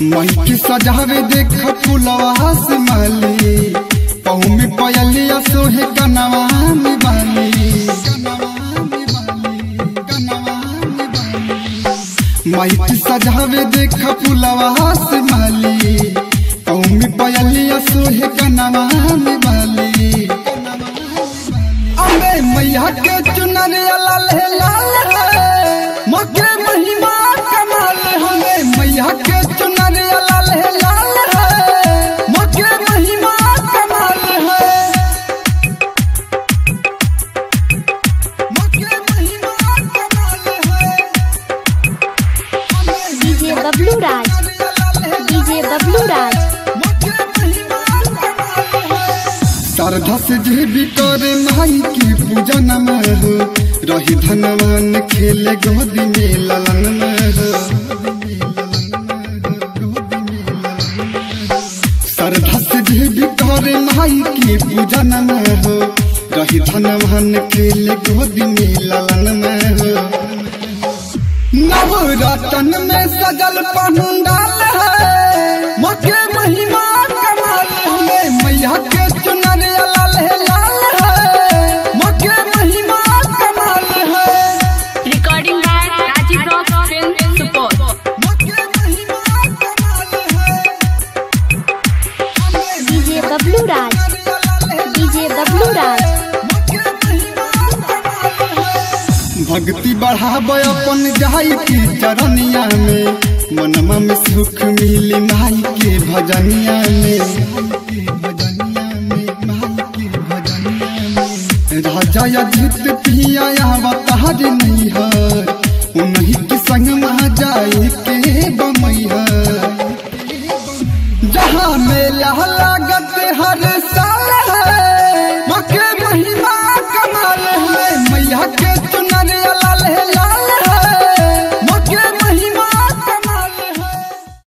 Mic सजावे देख फुलवा से माली पहू में पयलिया सोहे कनवा में बाली माइक सजावे देख फुलवा से माली पहू में पयलिया सोहे कनवा में बाली अबे मैया के चुनरिया लाल है लाल है मके महिमा कमाल हमें मैया के चुनरिया लाल है लाल है मके महिमा कमाल है मके महिमा कमाल है डीजे बबलू राज डीजे बबलू राज श्रद्धा से जे भी करे माई के पूजन में हो रही धनवान खेले गोदी में ललन में हो श्रद्धा से जे भी करे माई के पूजन में हो रही धनवान खेले गोदी में ललन में हो नवरतन में सजल पंडाल है मके महिमा कमाल है मैया के चुनरिया लाल है लाल है मके महिमा कमाल है Recording by Rajiv Rock Film Support. मके महिमा कमाल है डीजे बबलू राज डीजे बबलू राज भक्ति बढ़ावे अपन जाई के चरनिया में मनमा में सुख मिली माई के भजनिया में राजा अजित पिया बतार नहीं हो